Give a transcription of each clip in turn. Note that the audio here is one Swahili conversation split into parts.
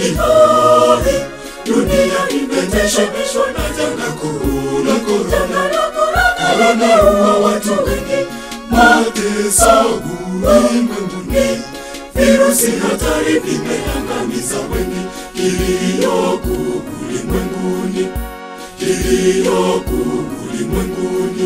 ihoi dunia imeteshemeshwa na janga kuu la korona korona huwa watu wengi mateso ulimwenguni virusi hatari vimeangamiza wengi kilio kuu ulimwenguni kilio kuu ulimwenguni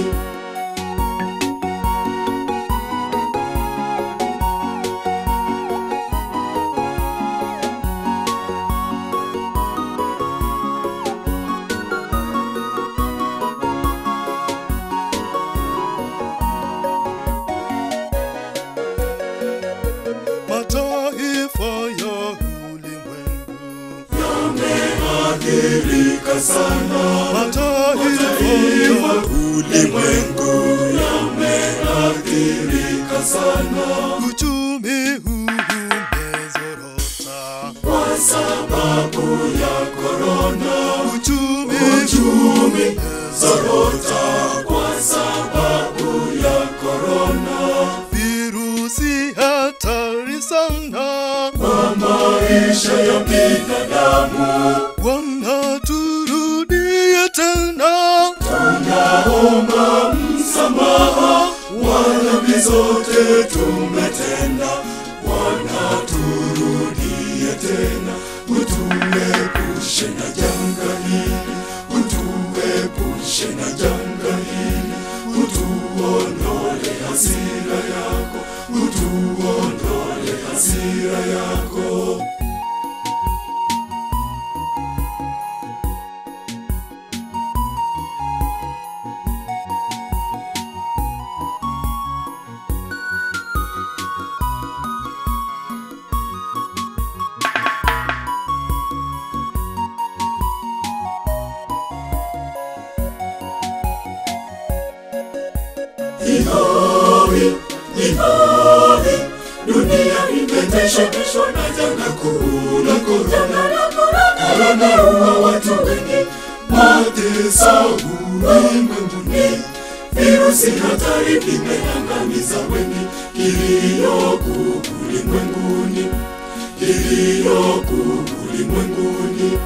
mataifa ya ulimwengu yameathirika sana mataifa ya ulimwengu yameathirika sana uchumi huu umezorota kwa sababu ya korona uchumi uchumi zorota kwa sababu ya korona virusi hatari sana kwa maisha ya binadamu wanaturudie tena naomba msamaha wadhambi zote tumetenda wanaturudie tena utuepushe na janga hili utuepushe na janga hili utuondole hasira yako utuondole hasira yako ihoi ihoi dunia imeteshemeshwa na janga kuu la korona korona huwa watu wengi mateso ulimwenguni virusi hatari vimeangamiza wengi kilio kuu ulimwenguni kilio kuu ulimwenguni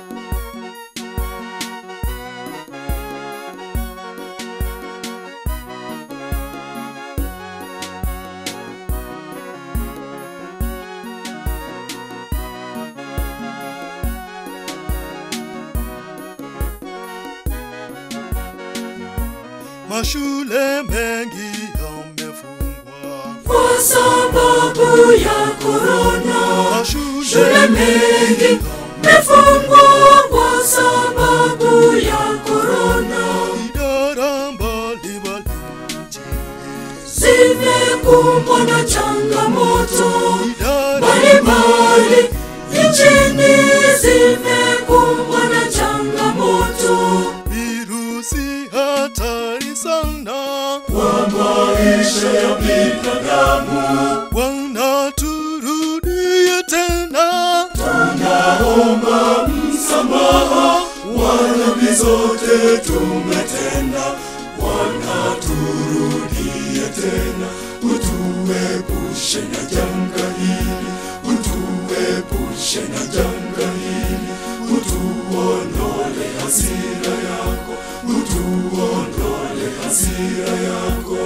mashule mengi yamefungwa kwa sababu ya korona mashule shule mengi mefungwa kwa sababu ya korona idara mbalimbali nchini zimekumbwa na changamoto idara mbalimbali nchini zimekumbwa na changamoto virusi hatari sana kwa maisha ya binadamu wanaturudie tena naomba msamaha wadhambi zote tumetenda wanaturudie tena utuepushe na janga hili utuepushe na janga hili utuondole hasira yako utuondole hasira yako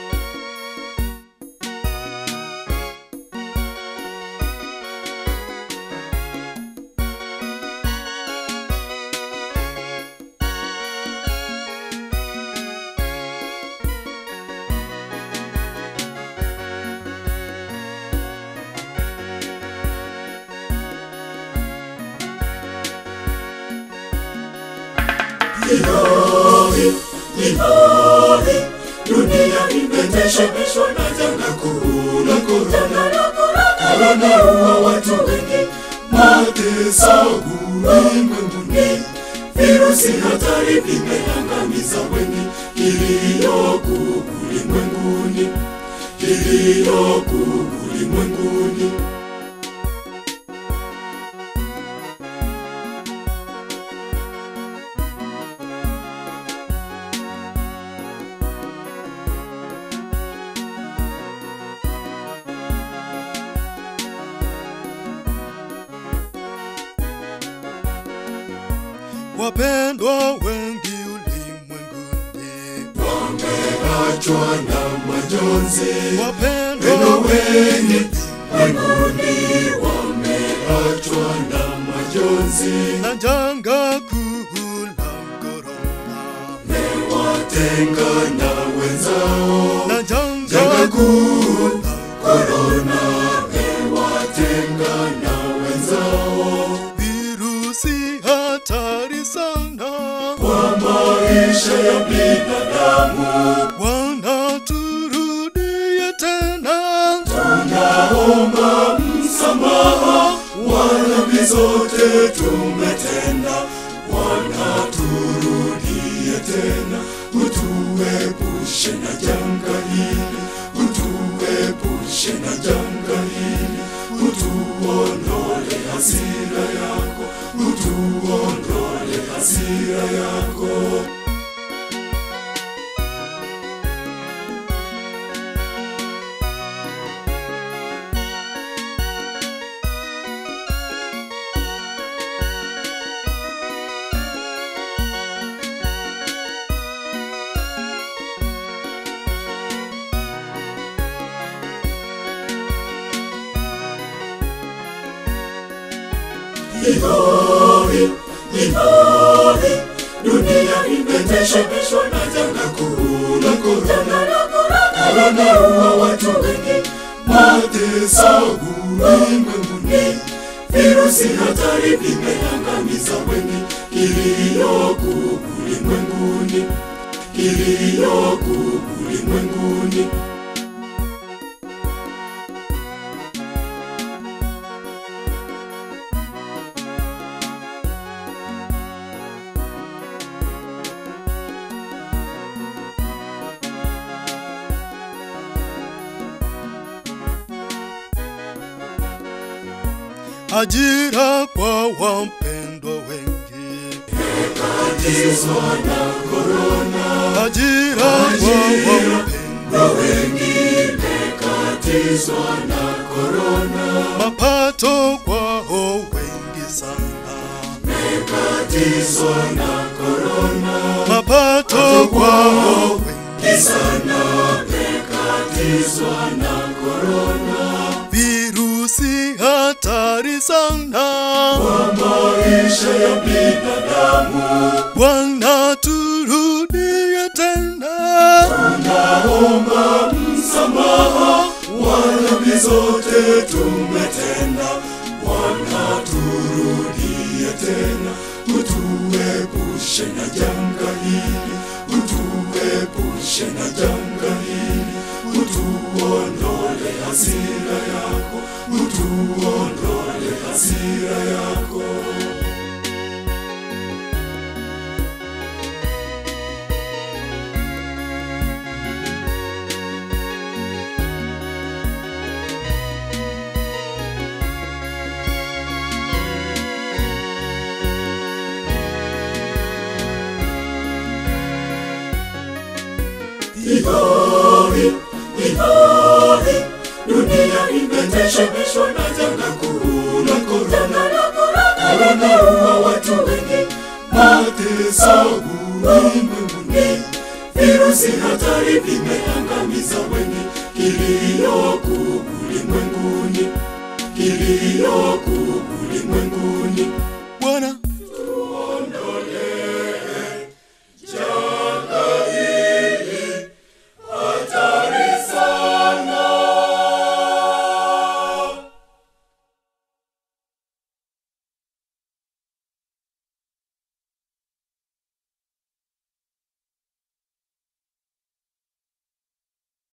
ihoi ihoi dunia imeteshemeshwa na janga kuu la korona korona huwa watu wengi mateso ulimwenguni virusi hatari vimeangamiza wengi kilio kuu ulimwenguni kilio kuu ulimwenguni wapendwa wengi ulimwenguni, wameachwa na majonzi. wapendwa Wapendwa wengi wengi ulimwenguni wameachwa na majonzi. na janga kuu la korona, Watenga na wenzao na janga janga kuu korona mewatenga na wenzao virusi hatari sana, kwa maisha ya binadamu. Bwana turudie tena, Naomba msamaha wa dhambi zote tumetenda, Bwana turudie tena, utuepushe na janga hili, utuepushe na janga hili, utuondole hasira yako, utuondole hasira yako. Ihoi, ihoi, dunia imeteshemeshwa na janga kuu la korona. Korona huwa watu wengi, mateso ulimwenguni, virusi hatari vimeangamiza wengi, kilio kuu ulimwenguni, kilio kuu ulimwenguni. ajira kwa wapendwa wengi, Tatizo na korona ajira kwa wapendwa wengi mekatizwa na korona, mapato kwao wengi sana, mekatizwa na korona, mapato kwao wengi sana mekatizwa na korona, virusi hatari sana, kwa maisha ya binadamu. Bwana turudie tena, Naomba msamaha wa dhambi zote tumetenda, Bwana turudie tena, utuepushe na janga hili, utuepushe na janga hili, utuondole hasira yako, utuondole hasira yako. Ihoi, ihoi, dunia imeteshemeshwa na janga kuu la korona. Korona huwa watu wengi, mateso ulimwenguni, virusi hatari vimeangamiza wengi, kilio kuu ulimwenguni, kilio kuu ulimwenguni.